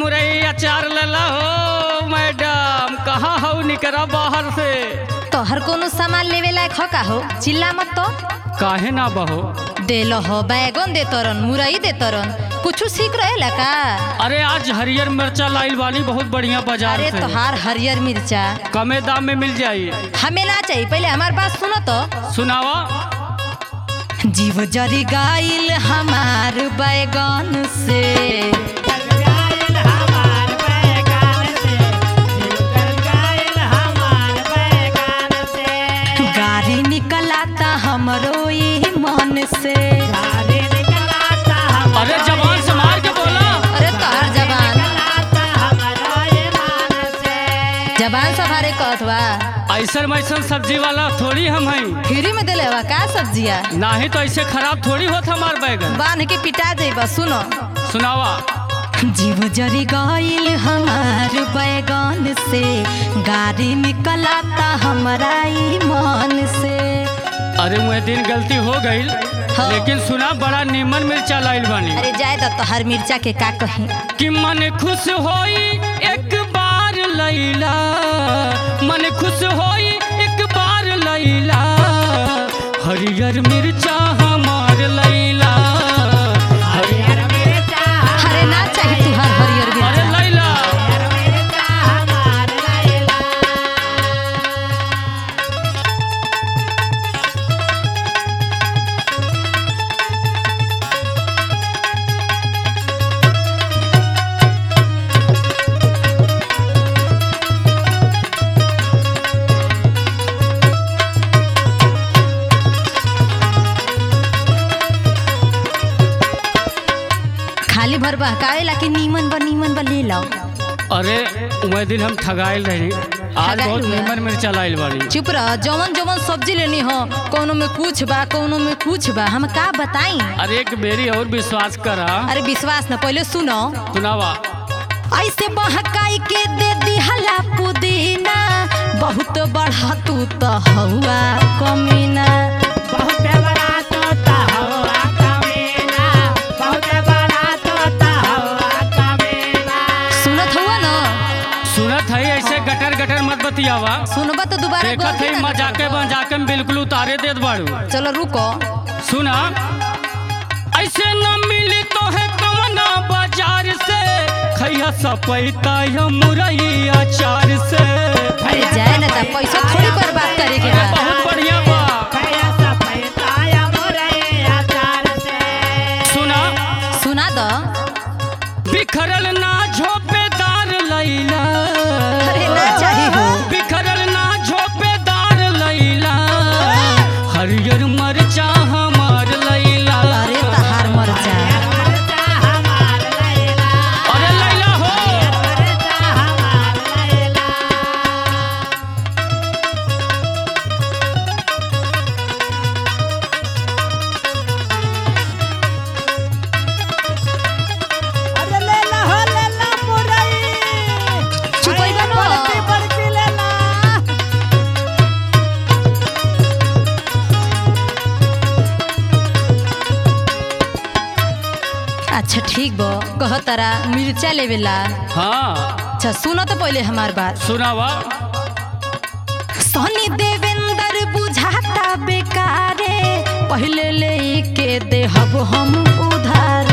मुरई अचार लला हो मैडम कहाँ हो निकरा बाहर से तोहर कोनो सामान लेवे लायक हो का हो चिल्ला मत तो काहे ना बहो देलो हो बैगन दे तरन मुरई दे तरन कुछ सीख रहेला का अरे आज हरियर मिर्चा लाइल वाली बहुत बढ़िया बाजार अरे से तोहार हरियर मिर्चा कमे दाम में मिल जाई हमें ना चाहिए पहले हमार बात सुनो तो सुनावा जीव जरी गाइल हमार बैगन से गाड़ी निकलाता हमरो ई मन से अरे जवान से मार के बोला अरे तोहर जबान जबान सभारे कहत बा ऐसन वैसन सब्जी वाला थोड़ी हम हैं फ्री में देले बा का सब्जिया ना ही तो ऐसे खराब थोड़ी होता हमार बैगन बांध के पिटा जाइबा सुनो सुनावा जीव जरी गइल हमार बैगन से गाड़ी निकलाता हमरा ई मन से अरे मुझे दिन गलती हो गई हाँ। लेकिन सुना बड़ा नीमन मिर्चा लाइल बानी अरे जाए तो तोहर मिर्चा के का कही कि मन खुश होई एक बार लैला मन खुश होई एक बार लैला हरियर मिर्चा हमार लैला हरियर अरे ना चाहिए तुहार हरियर अरे मिर्चा लैला खाली भर बहकावे ला कि नीमन बा नीमन बा ले लो अरे वह दिन हम ठगाइल रही आज ठगाइल बहुत हुआ? नीमन मिर्चा लाइल बानी चुप रह जवन जवन सब्जी लेनी हो कोनो में कुछ बा कोनो में कुछ बा हम का बताई अरे एक बेरी और विश्वास करा अरे विश्वास न पहले सुनो सुनावा ऐसे बहकाई के दे दिहला पुदीना बहुत बढ़ा तू तो हवा कमीना सुनत हुआ न सुनत है ऐसे गटर गटर मत बतियावा सुनबा तो दोबारा देखत गलती है ना मजाके करबो। मजाके में बिल्कुल उतारे देत बाड़ू चलो रुको सुना ऐसे न मिली तो है कवना बाजार से खैया सपैता या मुरई अचार से अरे जाए ना ता पैसा थोड़ी बर्बाद करे के अरे बा बहुत बढ़िया बा सुना सुना दो बिखरल ना झोपेदार लैला अरे ना चाही हो बिखरल ना झोपेदार लैला हरियर मरचा हमार लैला अरे तहार मर जा अरे लैला हो चुपैबा न अच्छा ठीक बा कह तारा मिर्चा लेवेला हाँ अच्छा सुनो तो पहले हमार बात सुनावा सोनी देवेंद्र बुझाता बेकारे पहले ले के देहब हम उधारे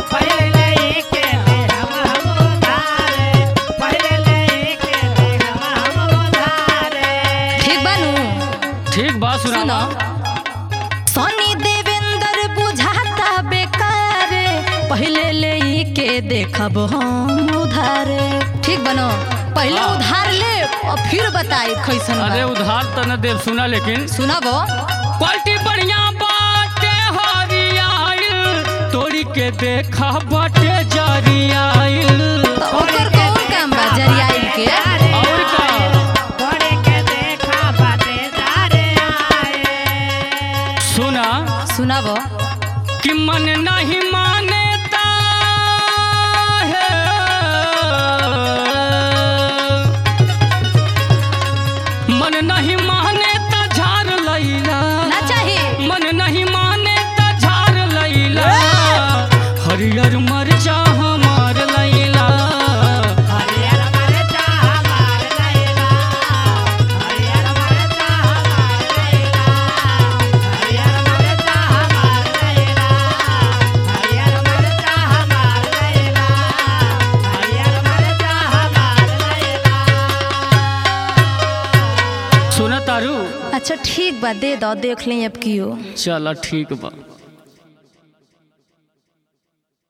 ठीक बानू ठीक बा सुनो सुनावा सोनी देवेंद्र बुझाता बेकारे पहले ले के देखब हम उधारे ठीक बनो पहले हाँ। उधार ले और फिर बताई कैसन बा। अरे उधार त न देव सुना लेकिन सुनबो क्वालिटी बढ़िया बाटे हरियाइल तोड़ी के देखा बाटे जरियाइल तो ओकर कौन काम बा जरियाइल के और का सुना सुनबो कि मन नहीं मानेता है मन नहीं माने त झार लैला ना चाहिए मन नहीं माने त झार लैला हरियर मरचा हमार लैला ठीक बा दे दो देख ली अब कियो चल ठीक बा